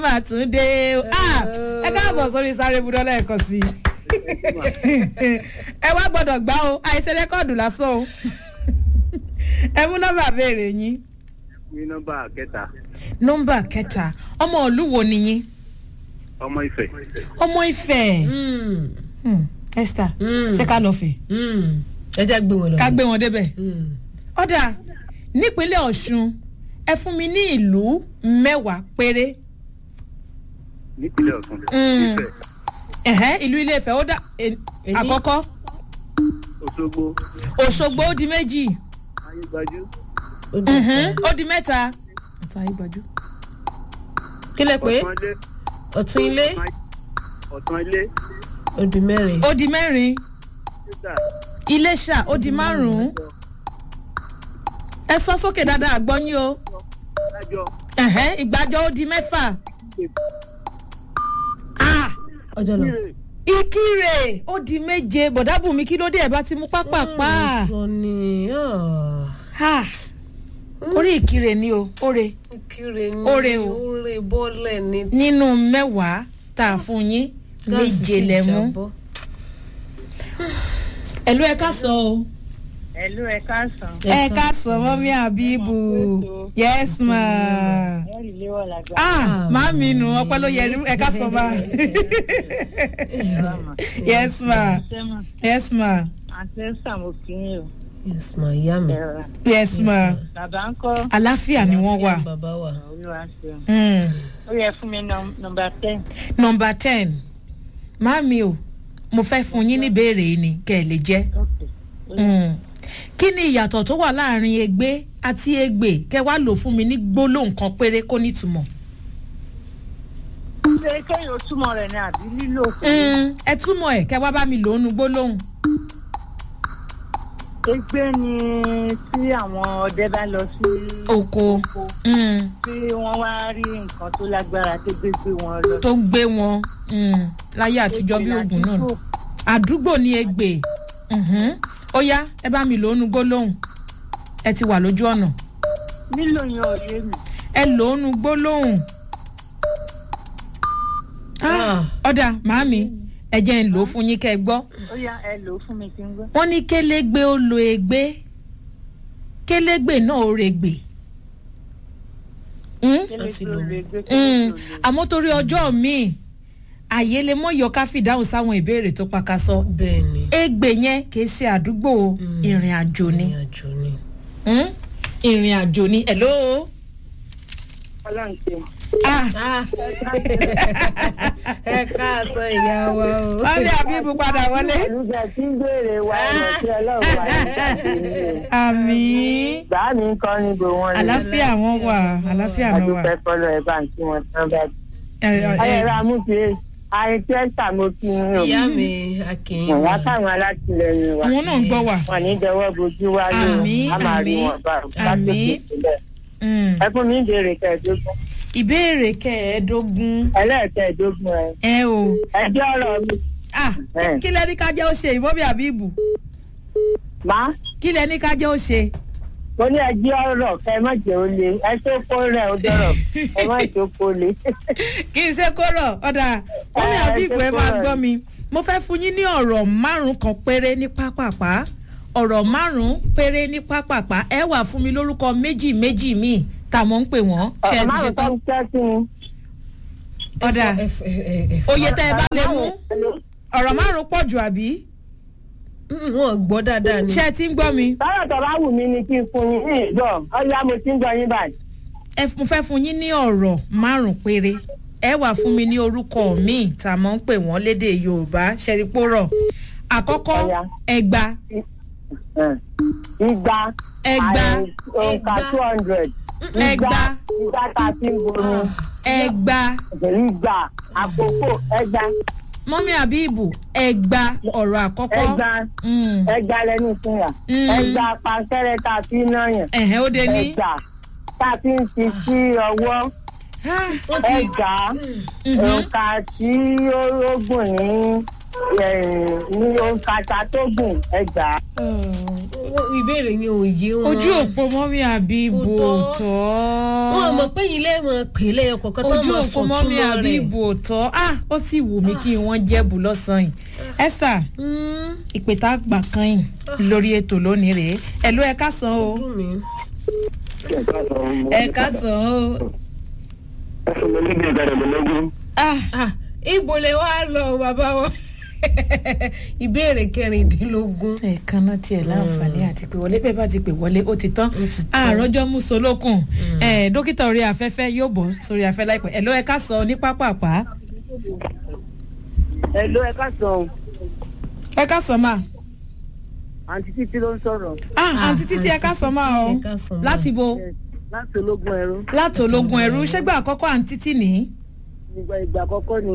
máa tún dé o Ah, ẹ káàbọ̀ sórí sáré budọ́ lẹ́ẹ̀kan sí i ẹ wá gbọ́dọ̀ gbá o àìsè rẹ́kọ̀dù lásán o ẹ mú nọ́mbà béèrè yín ní nọ́mbà kẹta nọ́mbà kẹta ọmọ ìlú wo ni yín ọmọ ìfẹ́ ọmọ ìfẹ́ Hmm, esther ṣé ká lọ fẹ́ ẹ jẹ́ gbé wọn lọ. ká gbé wọn débẹ̀ Mm. ọ̀dà nípínlẹ̀ ọ̀ṣun ẹ fún mi ní ìlú mẹ́wàá péré nípínlẹ̀ ọ̀sùn Mm. ìfẹ́ ẹ̀hẹ́ ìlú ilé ìfẹ́ ó dà ẹ- Èní. àkọ́kọ́ òṣogbo òṣogbo ó di méjì ayégbájú Ó dùn Mhm, tán. ó di mẹ́ta ọ̀tún ayégbájú kí lẹ pé ọ̀tún ilé ọ̀tún ilé ọ̀tún ilé ó di mẹ́rin. ó di mẹ́rin títà iléṣà ó di márùn-ún ẹ sọ sókè dáadáa àgbọ́yìn o lájọ ẹ̀hẹ́ ìgbàjọ ó di mẹ́fà Ah, ọjọ́ lọ. ìrè ìkírè ó di méje bọ̀dábùnmi kí ló dé ẹ̀ bá ti mú pápápá sọ ni Ah, orí ìkírè ni o óre kiri ni Ore o. ore bọ́lẹ̀ ni. nínú mẹ́wàá tá a fún yín gáàsì méje sì lẹ mú jábọ́. ẹ̀lú ẹ̀ ká sọ o. Ẹ̀lú ẹ káàsán. ẹ ká sọ mọ́mí àbíbù yes ma. Wọ́n rí léwọ̀ lágbá. ah màmí nù ọpẹ́ ló yẹ ẹ ká sọ bá. yes ma Sẹ́mà, yes ma àti Ẹ́sà mo kí yín o. yes ma ìyá mi. Ẹ̀rọ. yes ma Bàbá ń kọ́ àlàáfíà ni wọ́n wà. bàbá wa. olúwa ṣeun. Mm. Ó yẹ fún mi nọm- nọmba ten. nọmba ten màmí o mo fẹ́ fún yín níbèrè yìí ni kẹ́ ẹ lè jẹ́. Ok. Mm. kí ni ìyàtọ̀ tó wà láàrin egbé àti egbè kẹ́ wá lò fún mi ní gbólóhùn kan péré kó nítumọ̀. Ṣé kéèyàn túmọ̀ rẹ̀ ni àbí lílò kù? Mm, ẹ túmọ̀ ẹ̀ kẹ́ wá bá mi lò ó nu gbólóhùn. Egbé ni tí àwọn ọdẹ bá lọ sí oko oko mm, tí wọ́n wá rí nǹkan tó lágbára tó gbé gbé wọn lọ. tó gbé wọn mm, láyé àtijọ́ bí oògùn náà Àdúgbò. àdúgbò ní egbè Mhm. ó yá ẹ bá mi lò ó nu gbólóhùn ẹ ti wà lójú ọ̀nà Lílò yẹn ò yé mi. ẹ lò ó nu gbólóhùn. Ah, ọ̀dà màámi ẹ jẹ́ ń lò ó fún yín kẹ́ ẹ gbọ́. Ó yá ẹ lò ó fún mi kí n gbọ́. wọ́n ní kélégbé ó lo egbé kélégbé náà ó regbè. Mm? Kélé ti tó lò ó. lè gbé Mm, kélé tó lè. àmọ́ torí ọjọ́ míì àyè lè mọ́ yọ ká fìdáhùn sáwọn ìbéèrè tó pakasọ. bẹ́ẹ̀ ni. egbè yẹn kì í ṣe àdúgbò Mm. ìrìn àjò ni ìrìn àjò ni. Mm? ìrìn àjò ni hello. Ọlọ́run ṣeun. ah ẹ káàsán ìyá wa o. wọ́n ní àbíbù padà wọlé. Olùgbà tí ń béèrè wa ẹ̀rọ tí ọlọ́run wà ní káàkiri. àmì Gbà mí ń kọ́ níbo wọn ni. àlàáfíà wọn wà àlàáfíà náà wà. Adúpẹ́ fọlọ́ ẹ̀ bá ń tí wọn tán bá. Ẹ, ẹ, ẹ, Ayẹ̀rọ amúfin àìsí ẹ̀sà mo kí n rò. ìyá mi akínyìn Wọ́n káwọn alátìlẹyìn wa. àwọn náà ń gbọ́ wà. Wọ́n ní dẹwọ́ bojú wa ní o. Àmín, A máa rí àmín, wọn bá o. àmín. Látòkè sílẹ̀. Mm. Ẹ fún mi ń béèrè kẹẹ̀ẹ́dógún. ìbéèrè kẹẹ̀ẹ́dógún Ẹlẹ́ẹ̀kẹẹ̀ẹ́dógún ẹ. ẹ o. Ẹjọ́ ọ̀rọ̀ mi. ah Ẹ. kí lẹ ní ká jẹ́ ó ṣe ìbọ́bí àbíbù Má. kí lẹ ní ká jẹ́ ó ṣe. Mo ní ẹjọ́ ọ̀rọ̀ kẹ má jẹ́ ó le. Ẹ tó kó rẹ̀ ó dọ̀rọ̀. Ẹ má tó kó le. kì í ṣe kóró ọ̀dà mọ́mí Ẹ, àbíbù ṣe ẹ máa kóró. gbọ́ mi mo fẹ́ fún yín ní ọ̀rọ̀ márùn-ún kan péré ní pápápá ọ̀rọ̀ márùn-ún péré ní pápápá ẹ wà fún mi lórúkọ méjì méjì míì tá a mọ̀ ń pè wọ́n ṣe ẹ ti ṣe Márùn-ún tó tán ń tẹ́ sí mi. ọ̀dà oyè tẹ́ ẹ bá lè mú Hello. ọ̀rọ̀ márùn-ún pọ̀ jù àbí wọn gbọ́ dáadáa ni. ṣé ẹ ti ń gbọ́ mi Tọ́lọ̀ tó bá wù mí ni kí n fún yín ní ìgbọ́. Ọ̀ya mo ti ń gbọ́ yín báyìí. ẹ mo fẹ́ fún yín ní ọ̀rọ̀ márùn-ún péré ẹ wà fún mi ní orúkọ míì tá a mọ̀ ń pè wọ́n lédè yorùbá ṣẹ́rípòrọ̀ àkọ́kọ́ Ọya. ẹgba Igba. Ẹgba. àì- Òǹkà Ẹgba. two hundred. Ẹgba. Igba tá a ti ń bomi. ẹgba Igba. Àkókò ẹgba. mọ́mí àbíbù ẹgba ọ̀rọ̀ àkọ́kọ́ Ẹgba. Mm. Ẹgba lẹ́nu ìpínyà. Mm. Ẹgba pankẹ́rẹ́ tá a fi ń náyàn. ẹ̀hẹ́ ó dé ní. Ẹgba tá a fi ń fi sí ọwọ́. Ah, wọ́n ti Ẹgba. mhm. Òǹkà tí ó gùn ní ní òǹkàtà tó gùn ẹgbàá. Wọ́n- ìbéèrè yẹn ò yé wọn. ojú òpó mọ́mí àbíbò Kò tọ́. tọ́ wọn mọ̀ pé ilé mọ̀ pèlè ọkọ̀ọ̀kan tó ojú mọ̀ òpó mọ́mí sọ̀túnmọ́ rẹ̀. àbíbò tọ́ ah ó sì wù mí kí wọ́n jẹ́bù lọ́sàn-án yìí esther Mm, ìpè tá a gbà kan yìí lórí ètò lónìí rèé ẹ̀lú ẹ̀ka sàn o dùn mí. ẹ̀ka sàn o ah Ah, ibo lè wá lọ bàbá wọn. ìbéèrè kẹrìndínlógún. ẹ̀ẹ̀kan náà tiẹ̀ láǹfààní àti pé wọlé bẹ́ẹ̀ bá ti pè wọlé ó ti tán Ó ti tán. àròjọ musolókun dókítà orí afẹ́fẹ́ yóò bọ̀ sórí afẹ́ láìpẹ́ ẹ̀lú ẹ̀ka sàn ní pápápá ẹ ló ẹ ká sọ ẹ̀ka sàn máa. àǹtí títí ló ń sọ̀rọ̀ ah àǹtí títí ẹ ká sọ máa o ẹ ká sọ máa. láti bo láti ológun ẹrú láti ológun ẹrú ṣẹgbà àkọ́kọ́ àǹtí tì ní. nígbà ìgbà àkọ́kọ́ ni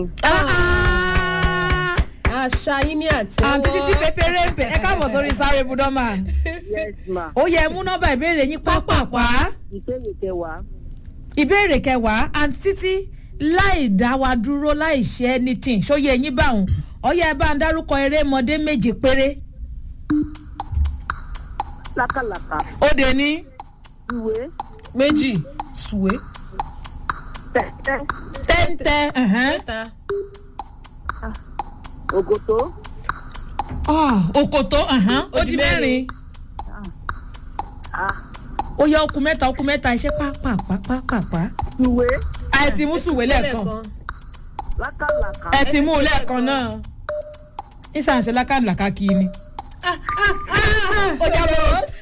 àṣà yín ní àtẹwọ́. àǹtí títí pépéré ń pè ẹ káàbọ̀ sórí sáré budọ́mà yes ma ó yẹ mú nọ́mbà ìbéèrè yín pápápá ìkéde kẹwàá ìbéèrè kẹwàá àǹtí títí láì dá wa dúró láì ṣe anything ṣóyè yín báwọn ọyẹ ẹ bá ń dárúkọ erémọdé méje péré lákàlàkà ó dé ní ìwé méjì sùwé tẹ́tẹ́ tẹ́ńtẹ́ ẹ̀hẹ́n. mẹ́ta ògòtó Ah, òkòtó ẹ̀hẹ́n, ó Ó di di mẹ́rin ah, ó yẹ okùn mẹ́ta okùn mẹ́ta iṣẹ́ pápápápápá ìwé àìtí mú sùwé lẹ́ẹ̀kan. lákàlàkà ẹ ti mú un lẹ́ẹ̀kan náà ìṣàǹṣe lákàlàkà kì í ni. ó jábọ̀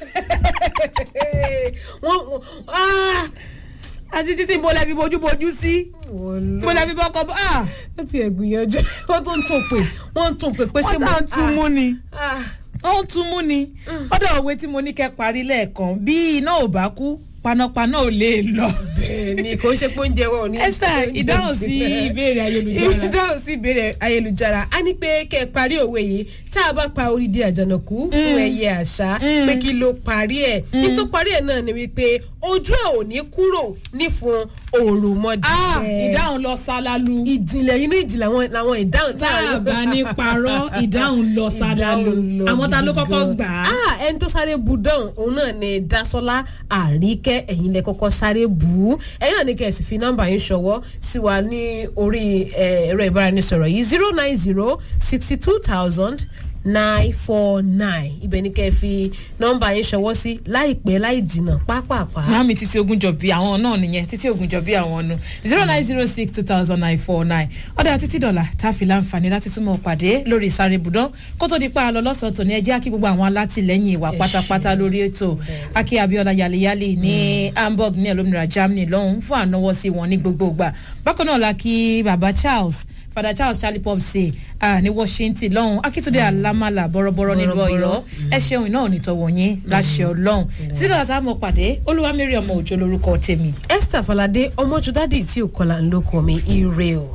wọ́n wọ́n ah àti títí mo lẹ́bi bojúbojú sí mo lẹ́bi bọ́kọ bọ́ ah ó ti ẹ̀ gbìyànjú wọ́n tún ń tún pè wọ́n ń tún pè pé ṣé wọ́n tà ń tún mú ni ah ó ń tún mú ni ọ̀dọ̀ òwe tí mo ní kẹ́ parí lẹ́ẹ̀kan bí iná ò bá kú panápaná ò lè lọ. bẹ́ẹ̀ ni kò ń ṣe pé oúnjẹ wọn ò ní. esther ìdáhùn sí ìbéèrè ayélujára ìdáhùn sí ìbéèrè ayélujára a ní pé kẹ́ ẹ parí òwe yìí tá a bá pa orídìí àjànàkú fún ẹyẹ àṣà pé kí ló parí ẹ̀ ní tó parí ẹ̀ náà ni wípé ojú ẹ̀ ò ní kúrò ní fún òròmọdì ah ìdáhùn lọ sálálu ìjìnlẹ̀ inú ìjìnlẹ̀ àwọn làwọn ìdáhùn tá tá a a bá ní parọ́ ìdáhùn lọ sálálu Ìdáhùn lọ àwọn ta ló gidi kọ́kọ́ gan. gbà á. Ah, ẹni tó sáré bu dán òun náà ni dasola àríkẹ́ ẹ̀yin lẹ kọ́kọ́ sáré bù ú ẹ̀yin náà ní kẹ́ ẹ̀ sì fi nọ́mbà yín ṣọwọ́ sí wa ní orí eh, ẹ̀rọ ìbáraẹnisọ̀rọ̀ yìí zero nine zero sixty two thousand nine four nine ibẹ̀ ní kẹ́ ẹ fi nọ́mbà yín ṣọwọ́ sí láìpẹ́ láì jìnnà pápápá. Màámi títí ogunjọ̀bí àwọn náà nìyẹn títí ogunjọ̀bí àwọn nu zero nine zero six two thousand nine four nine ọ̀dà títí dọ̀là tá a fi láǹfààní láti túmọ̀ pàdé lórí ìsáré ibùdó kó tó di pa àlọ́ lọ́sọ̀ọ́ tòní ẹ jẹ́ kí gbogbo àwọn alátìlẹ́yìn ìwà Ẹ pátápátá lórí ètò akí abiola yaliyali ní hamburg ní olómìnira germany lọ́hùn fún ànáwọ́ sí wọn ní gbogbo ìgbà bákan náà la kí baba charles father charles charlie pop say ah, ní washington lọ́hùn akitunde alamala bọ́rọ́bọ́rọ́ nílùú Bọ́rọ́bọ́rọ́. ọ̀yọ́ ẹ ṣeun náà nítọ̀wọ̀ yín láṣẹ ọlọ́run títí dọ̀là tá a mọ̀ pàdé olúwamẹ́rì ọmọ òjò lórúkọ tèmi. esther falade ọmọjúdádì tí ò kọlà ń lóko mi ire o.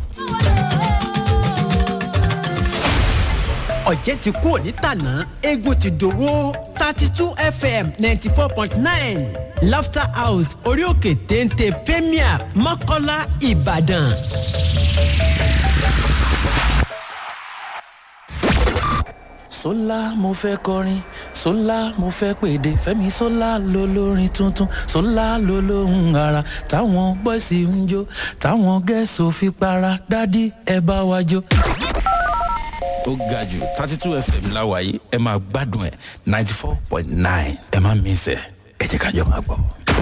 ọ̀jẹ̀ ti kú òní tàná eégún ti dòwó thirty two fm ninety four point nine laughter house orí òkè téńté premier mọ́kọ́lá ìbàdàn. sólà mo fẹ́ kọrin sólà mo fẹ́ pèdè fẹ́mi sólà ló lórin tuntun sólà ló lóhùn ara táwọn bọ́ìsì ń jó táwọn gẹ̀ẹ́sì fi para dádì ẹ bá wa jó. ó ga jù thirty two fm láwàyé ẹ máa gbádùn ẹ ninety four point nine ẹ má mísẹ ẹ jẹ́ ká jọ máa gbọ́.